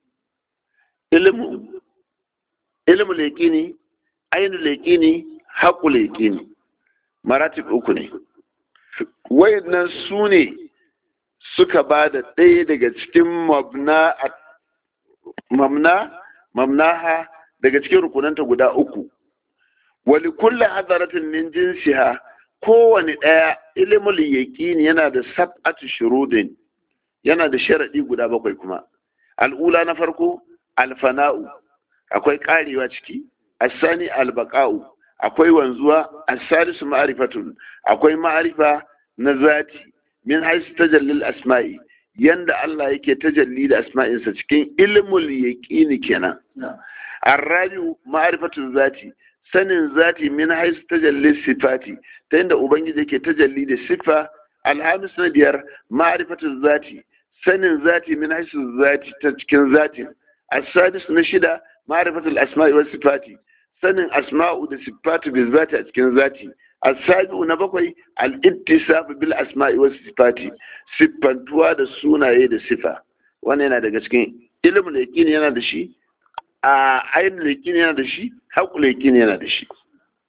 ilmu ilmu yaƙini ainul yaƙini haƙul yaƙini maratib uku ne wayannan su ne suka ba da ɗaya daga cikin mabna mamna mamnaha daga cikin rukunanta guda uku wali kulle hadaratin min jinsiha kowane ɗaya ilimul yaƙini yana da sab'atu shurudin yana da sharaɗi guda bakwai kuma al'ula na farko alfana'u akwai ƙarewa ciki asani albaqa'u akwai wanzuwa asalisu ma'rifatun akwai ma'rifa na zati min haisu tajallil asma'i yanda Allah yake tajalli da asma'insa cikin ilmul yaqini kenan arrabiu ma'rifatun zati sanin zati min haisu tajalli sifati ta yadda ubangiji yake tajalli da sifa alhamis na biyar ma'rifatun zati sanin zati min haisu zati ta cikin zatin asadis na shida ma'rifatul asma'i was sifati sanin asma'u da sifatu bil zati a cikin zati asabi'u na bakwai al-ittisaf bil asma'i was sifati siffantuwa da sunaye da sifa wannan yana daga cikin ilimin yaqini yana da shi a ainihin yaqini yana da shi haƙul yaqini yana da shi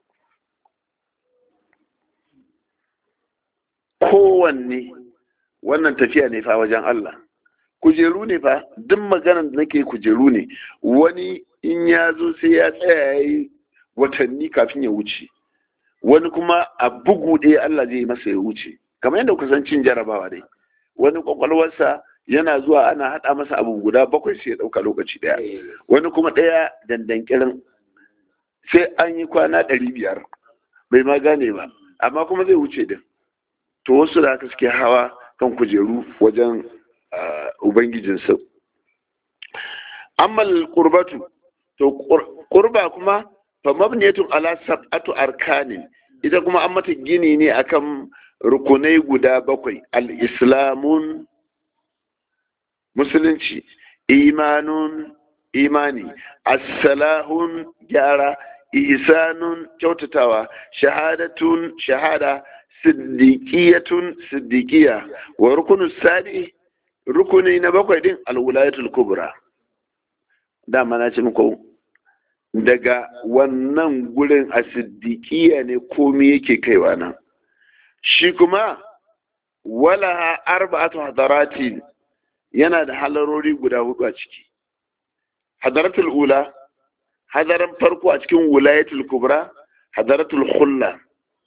kowanne wannan tafiya ne fa wajen Allah kujeru ne fa duk maganar da nake kujeru ne wani in ya zo sai ya tsaya ya yi watanni kafin ya wuce wani kuma a bugu ɗaya Allah zai masa ya wuce kamar yadda kusan cin jarabawa dai wani kwakwalwarsa yana zuwa ana haɗa masa abu guda bakwai sai ya ɗauka lokaci ɗaya wani kuma ɗaya dandankirin sai an yi kwana ɗari biyar bai ma gane ba amma kuma zai wuce din to wasu da haka suke hawa kan kujeru wajen ubangijinsa ammal qurbatu to qurba kuma fa mabniyatun ala sab'atu arkanin ita kuma an mata gini ne akan rukunai guda bakwai al-islamun musulunci imanun imani as-salahun gyara ihsanun kyautatawa shahadatun shahada siddiqiyatun siddiqiya wa rukunu sadi rukuni na bakwai din alwulayatul kubra dama na ce muku daga wannan gurin a siddiqiya ne komai yake kaiwa nan shi kuma wala arba'atu hadaratin yana da halarori guda hudu a ciki hadaratul ula hadaran farko a cikin wulayatul kubra hadaratul khulla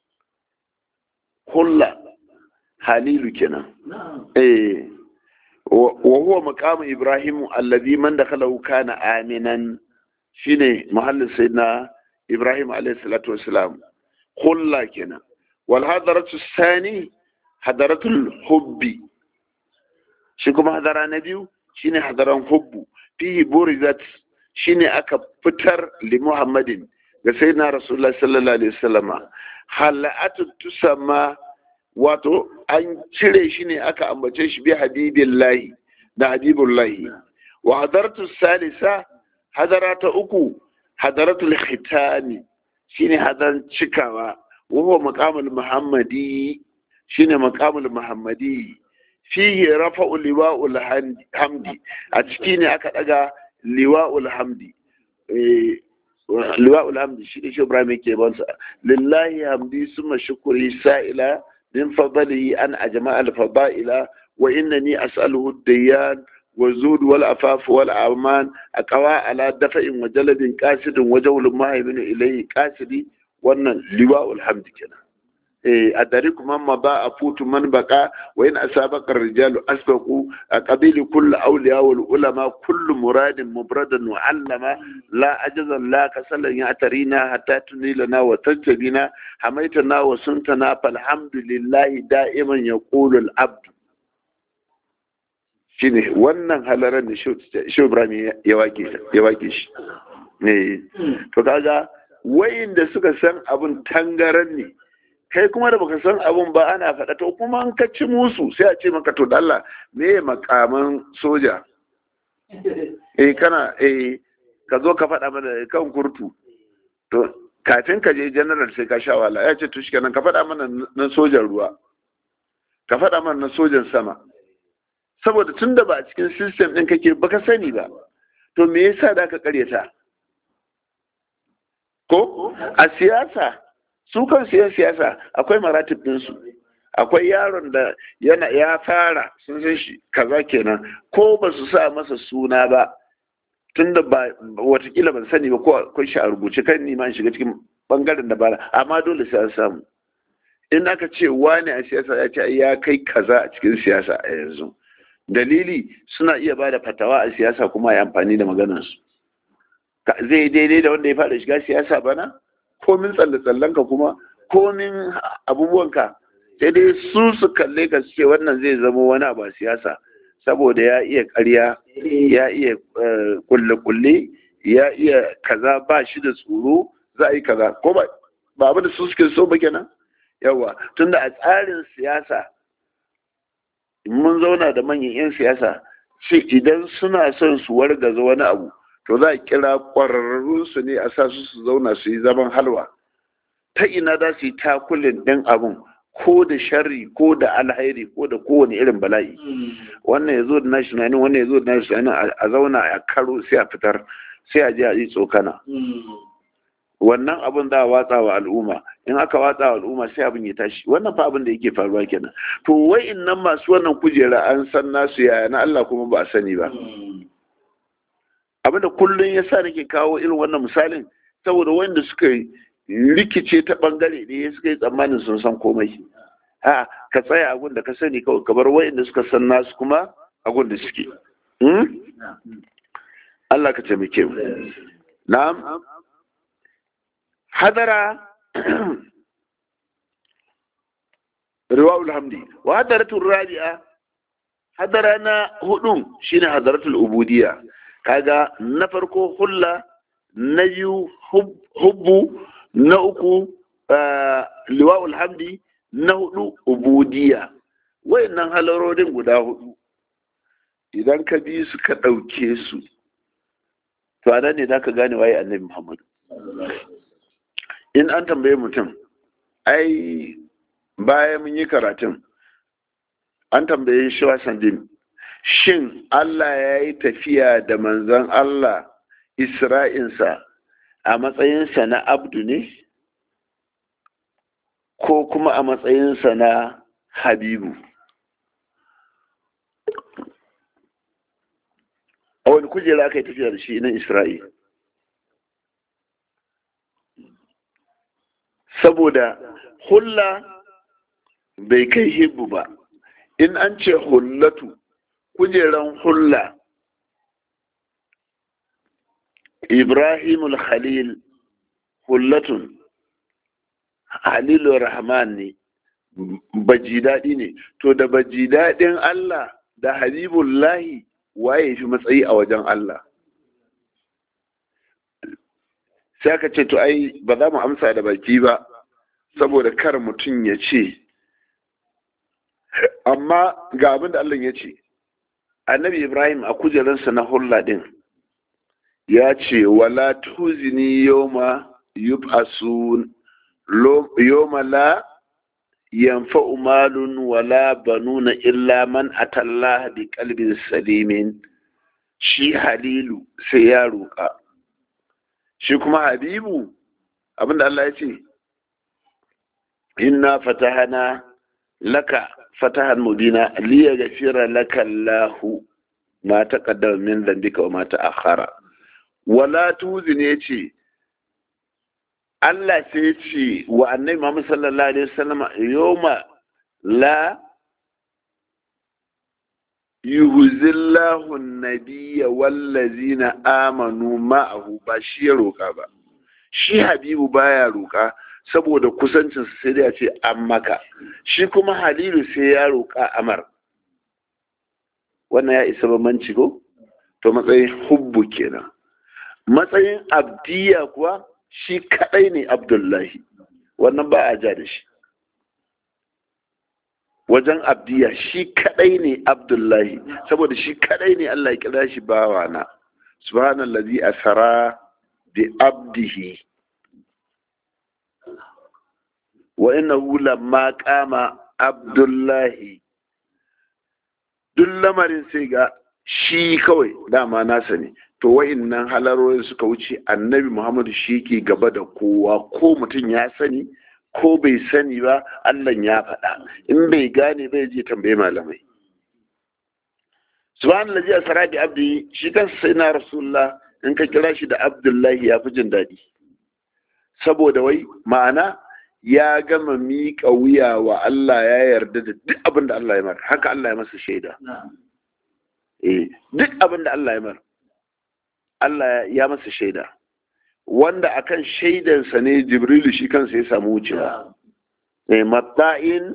hulla halilu kenan eh wa huwa maqamu ibrahim alladhi man dakhalahu kana aminan shine mahallin sayyidina ibrahim alayhi salatu wassalam hulla kenan wal hadaratu sani hadaratul hubbi shi kuma hadara na biyu shine hadaran hubbu fihi burizat shine aka fitar li muhammadin ga sayyidina rasulullahi sallallahu alaihi wasallama halatu tusamma wato an cire shi ne aka ambace shi bi habibillahi da habibullahi wa hadaratu salisa hadara ta uku hadaratul khitani shine hadaran cikawa wa huwa maqamul muhammadi shine maqamul muhammadi fihi rafa'u liwa'ul hamdi a ciki ne aka daga liwa'ul hamdi liwa'ul hamdi shi ne shi Ibrahim yake bansa lillahi hamdi summa shukuri sa'ila min fadlihi an ajma al fadaila wa innani as'aluhu dayyan wa zud wal afaf wal aman aqwa ala dafa'in wa jalabin qasidin wa jawlun mahaimin ilayhi qasidi wannan liwa'ul hamd kenan أدرك من مضى أفوت من بقى وإن أسابق الرجال أسبقوا قبيل كل أولياء والعلماء كل مراد مبردا وعلما لا أجزا لا كسلا يعترينا حتى تنيلنا وتجتبنا حميتنا وسنتنا فالحمد لله دائما يقول العبد shine wannan halarar da shi Ibrahim ya wake shi ne to kaga wayanda suka san abun tangaran ne kai kuma da baka san abun ba ana faɗa to kuma an ka ci musu sai a ce maka to Allah me makaman soja eh kana eh ka zo ka faɗa mana kan kurtu to kafin ka je general sai ka sha wala ya ce to shikenan ka faɗa mana na sojan ruwa ka faɗa mana na sojan sama saboda tunda ba a cikin system ɗin kake baka sani ba to me yasa da ka karyata ko a siyasa su kan siyan siyasa akwai maratib ɗinsu akwai yaron da yana ya fara sun san shi kaza kenan ko ba su sa masa suna ba tunda ba watakila ban sani ba ko akwai shi a rubuce kan ni ma shiga cikin bangaren da bara amma dole sai an samu in aka ce wani a siyasa ya ce ya kai kaza a cikin siyasa a yanzu dalili suna iya ba da fatawa a siyasa kuma ya amfani da maganarsu zai daidai da wanda ya fara shiga siyasa bana komin tsalle-tsallenka kuma komin abubuwanka sai dai su su kalle ka ce wannan zai zama wani abu a siyasa saboda ya iya karya ya iya kulle-kulle ya iya kaza ba shi da tsoro za a yi kaza ko ba abu da su suke so ba kenan yawa tunda a tsarin siyasa mun zauna da manyan 'yan siyasa shi idan suna son su wargaza wani abu to za a kira ƙwararrunsu ne a sa su su zauna su yi zaman halwa ta ina za su yi takulin ɗin abun ko da sharri ko da alhairi ko da kowane irin bala'i wannan ya zo da nashi tunanin wannan ya zo da nashi tunanin a zauna a karo sai a fitar sai a je a yi tsokana wannan abin za a watsa wa al'umma in aka watsa wa al'umma sai abin ya tashi wannan fa abin da yake faruwa kenan to wai nan masu wannan kujera an san nasu yaya na Allah kuma ba a sani ba abinda kullum ya sa nake kawo irin wannan misalin saboda wanda suka rikice ta bangare ne suka yi tsammanin sun san komai ha ka tsaya a da ka sani kawai kamar wayanda suka san nasu kuma a da suke Allah ka taimake mu na'am hadara riwa'ul hamdi wa hadaratul rabi'a hadara na hudun shine hadaratul ubudiyya kaga na farko hulla na biyu hubbu na uku liwa'ul hamdi na hudu ubudiya wayannan halarorin guda hudu idan ka bi su ka ɗauke su to a ne za ka gane waye annabi muhammadu in an tambaye mutum ai bayan mun yi karatun an tambaye shi wasan shin Allah ya yi tafiya da manzon Allah Isra'insa a matsayinsa na abdu ne? Ko kuma a matsayinsa na habibu? A wani kujera aka yi tafiya da shi na Isra'i? Saboda hulla bai kai hibbu ba, in an ce hullatu kujeran hulla ibrahimul khalil hullatun halilur rahman ne baji daɗi ne to da baji daɗin Allah da habibullahi waye fi matsayi a wajen Allah sai aka ce to ai ba za mu amsa da baki ba saboda kar mutum ya ce amma ga abin da Allah ya ce annabi ibrahim a kujerarsa na hulla din ya ce wala tuzini yoma yub'asun yoma la yanfa'u malun wala banuna illa man atallaha bi qalbin salimin shi halilu sai ya roƙa shi kuma habibu abinda Allah ya ce inna fatahana laka fatahan mubina liya gafira laka Allahu ma taqaddama min dhanbika wa ma ta'akhkhara wala tuzin yace Allah sai ya ce wa annabi Muhammad sallallahu alaihi wasallam yawma la yuhzillahu an-nabiyya wallazina amanu ma'ahu ba shi ya roka ba shi Habibu baya roka saboda kusancin sai da ya ce an maka shi kuma Halilu sai ya roka Amar wannan ya isa bambanci ko to matsayin hubbu kenan matsayin abdiya kuwa shi kadai ne abdullahi wannan ba a ja da shi wajen abdiya shi kadai ne abdullahi saboda shi kadai ne Allah ya kira shi bawana subhanallazi asara bi abdihi wa innahu lamma qama abdullahi duk lamarin sai ga shi kawai dama nasa ne to wa'innan halarorin suka wuce annabi muhammadu shi ke gaba da kowa ko mutum ya sani ko bai sani ba allah ya faɗa in bai gane bai je tambaye malamai subhanallah ji asara bi abdi shi kansa sai na rasulullah in ka kira shi da abdullahi ya fi jin daɗi saboda wai ma'ana ya gama miƙa wuya wa Allah ya yarda da duk abin da Allah ya mar haka Allah ya masa shaida eh duk abin da Allah ya mar Allah ya masa shaida wanda akan shaidansa ne Jibrilu shi kansa ya samu wucewa eh matta'in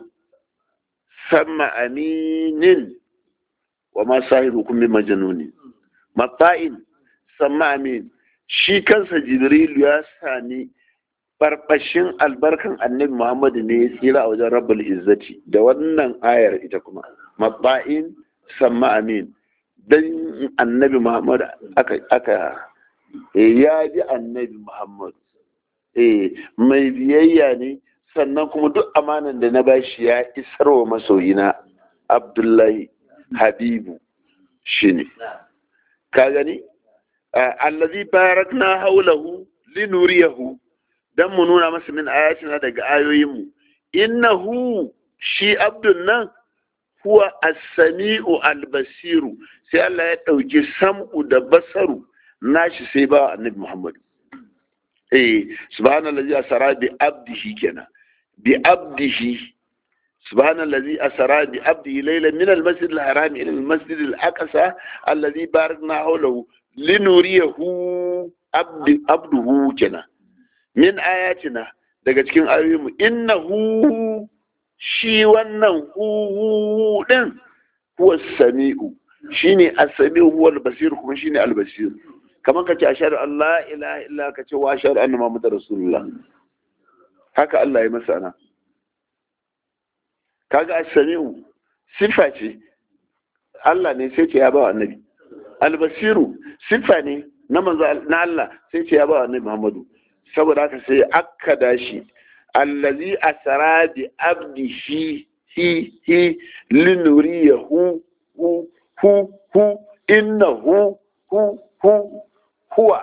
sama aminin wa ma sahibukum bi majnuni matta'in sama amin shi kansa Jibrilu ya sani barbashin albarkan annabi Muhammadu ne ya tsira a wajen rabbul izzati da wannan ayar ita kuma matta'in sama amin dan annabi Muhammad aka aka ya ji annabi Muhammad eh mai biyayya ne sannan kuma duk amanan da na bashi ya isar wa masoyina Abdullahi Habibu shine ka gani allazi barakna haulahu linuriyahu dan mu nuna masa min ayatina daga ayoyinmu innahu shi abdun nan huwa as-sami'u al-basiru sai Allah ya ɗauki sam'u da basaru nashi sai ba annabi Muhammad eh subhanallazi asara bi abdihi kenan bi abdihi subhanallazi asara bi abdihi laylan min al-masjid al-haram ila al-masjid al-aqsa alladhi barakna hawlahu linuriyahu abdi abduhu kenan min ayatina daga cikin ayoyinmu innahu shi wannan hu din huwa sami'u shine as-sami'u huwa al-basir kuma shine al-basir kamar kace ashhadu an la ilaha illa kace wa ashhadu anna muhammadar rasulullah haka Allah ya masa ana kaga as-sami'u sifa ce Allah ne sai ce ya ba annabi al-basiru sifa ne na manzo na Allah sai ce ya ba annabi Muhammadu saboda haka sai akkada shi allazi asara bi abdihi hi hi linuriyahu hu hu hu innahu hu hu huwa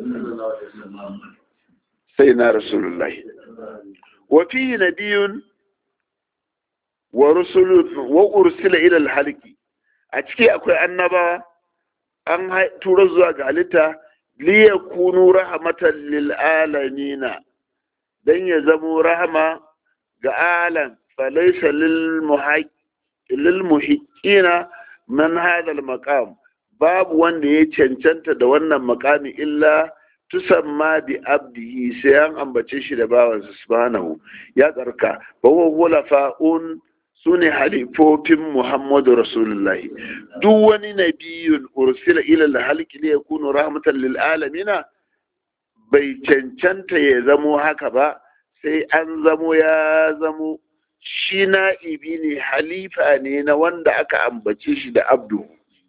sai na rasulullahi wa fi nabiyun wa rusulun wa ursila ila alhalqi a ciki akwai annaba an tura zuwa ga halitta liyakunu rahmatan lil alamina dan ya zamo rahama ga alam falaisa lil muhiqqina man hadha al maqam babu wanda ya cancanta da wannan makami illa tusamma bi abdihi sai an ambace shi da bawansa subhanahu ya tsarka wa huwa fa'un sune halifofin Muhammadu Rasulullahi duk wani nabiyun ursila ila al-halqi li yakunu rahmatan lil alamina bai cancanta ya zamo haka ba sai an zamo ya zamo shi na'ibi ne halifa ne na wanda aka ambace shi da abdu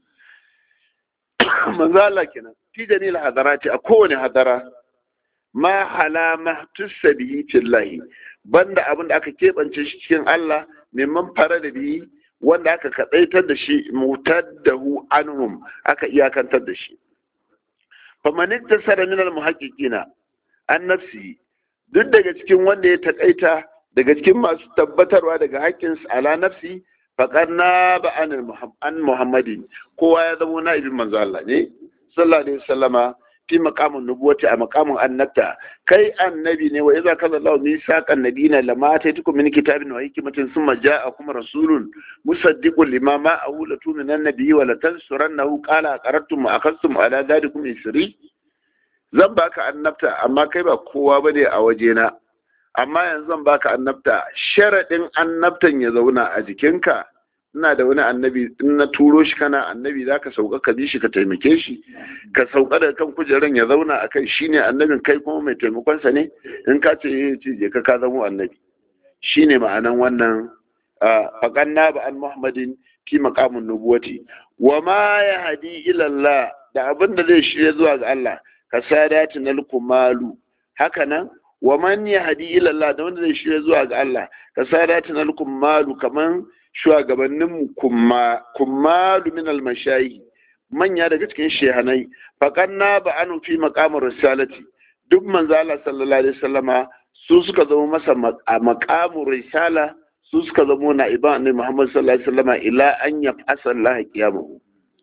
manzo Allah kenan fi jamil hadarati a kowane hadara ma halama tusabihi fillahi banda abin da aka keɓance shi cikin Allah neman fara da biyi wanda aka kaɗaitar da shi mutaddahu anhum aka iyakantar da shi famanin tasara minal muhaƙiƙina an nafsi duk daga cikin wanda ya taƙaita daga cikin masu tabbatarwa daga haƙƙin ala nafsi faqad na ba an muhammadin kowa ya zama na'ibin manzo Allah ne sallallahu alaihi wasallama fi maqamin nubuwati a maqamin annabta kai annabi ne wa idza kaza Allah misaqan nabiyina lama ataitukum min kitabin wa hikmatin thumma ja'akum rasulun musaddiqun lima ma'ahu la tu'minu nabiyyi wa la tansurannahu qala aqarrtum wa akhadtum ala dhalikum isri zan baka annabta amma kai ba kowa bane a wajena amma yanzu zan baka annabta sharadin annabtan ya zauna a jikinka ina da wani annabi in na turo shi kana annabi za ka sauka ka bi shi ka taimake shi ka sauka da kan kujeran ya zauna a kai shine annabin kai kuma mai taimakonsa ne in ka ce ya ce je ka ka zama annabi shine ma'anan wannan faƙanna ba an muhammadin fi maqamin nubuwati wa ma ya hadi ilallah da abin da zai shirya zuwa ga Allah ka sadati nal kumalu haka nan wa man ya hadi ilallah da wanda zai shirya zuwa ga Allah ka sadati nal kumalu kaman shugabanninmu kummalu min almashayi manya daga cikin shehanai faƙanna ba anu fi maƙamar risalati duk manzo Allah sallallahu alaihi wasallama su suka zama masa a maƙamur risala su suka zama na iban annabi Muhammad sallallahu alaihi wasallama ila an yaf'asa Allah qiyamahu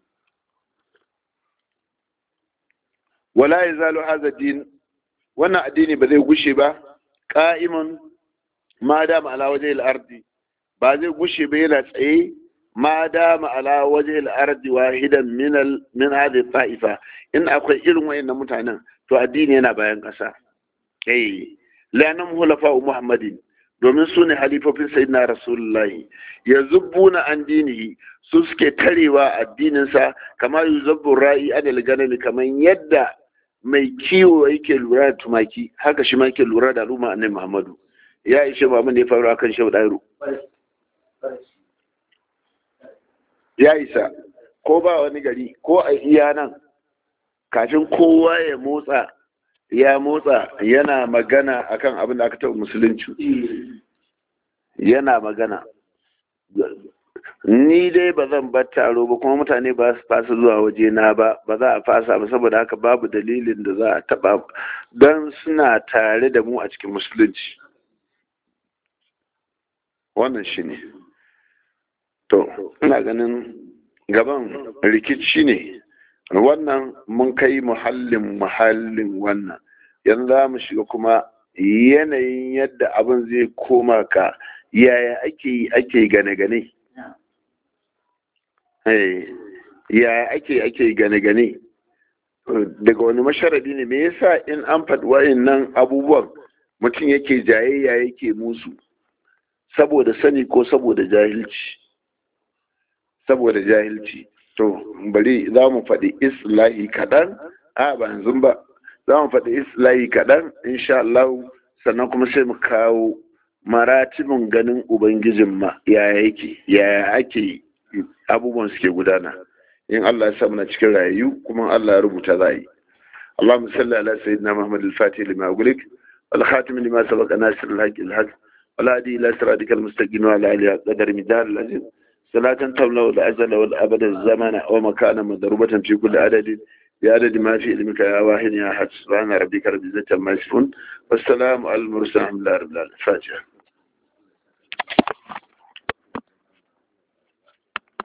wala yazalu hadha din wannan addini ba zai gushe ba qa'imun ma dama ala wajhi al-ardi ba zai gushe ba yana tsaye ma dama ala waje al'ardi wahidan min hadhihi ta'ifa in akwai irin wayannan mutanen to addini yana bayan ƙasa eh lanam hulafa muhammadin domin su ne halifofin sayyidina rasulullahi ya zubbuna an dinihi su suke tarewa addininsa kamar yuzabbu ra'i adal ganami kamar yadda mai kiwo yake lura da tumaki haka shi ma yake lura da al'umma annabi muhammadu ya ishe ba mun ne faru akan shau dairu ya isa ko ba wani gari ko a iya nan kafin kowa ya motsa ya motsa yana magana akan abin da aka taɓa musulunci yana magana ni dai ba zan bar taro ba kuma mutane ba su fasa zuwa waje na ba ba za a fasa ba saboda haka babu dalilin da za a taɓa don suna tare da mu a cikin musulunci wannan shi ne to ina ganin gaban rikici ne wannan mun kai muhallin muhallin wannan yanzu za mu shiga kuma yanayin yadda abin zai koma ka yaya ake yi ake gane-gane yaya ake ake gane-gane daga wani masharadi ne me yasa in an faɗi nan abubuwan mutum yake jayayya yake musu saboda sani ko saboda jahilci saboda jahilci to bari za mu faɗi islahi kaɗan a ba yanzu ba za mu faɗi islahi kaɗan insha Allah sannan kuma sai mu kawo maratibin ganin ubangijin ma yaya yake yaya ake abubuwan suke gudana in Allah ya sa muna cikin rayu kuma Allah ya rubuta za yi اللهم صل على سيدنا محمد الفاتح لما أغلق والخاتم لما سبق ناصر الحق الحق والهادي إلى صراطك المستقيم وعلى آله قدر مدار العزيز صلاة تملأ الأزل والأبد الزمن ومكانا مضروبة في كل عدد بعدد ما في علمك يا واحد يا أحد سبحان ربك رب العزة عما يصفون والسلام على المرسلين الحمد لله رب العالمين فاتحة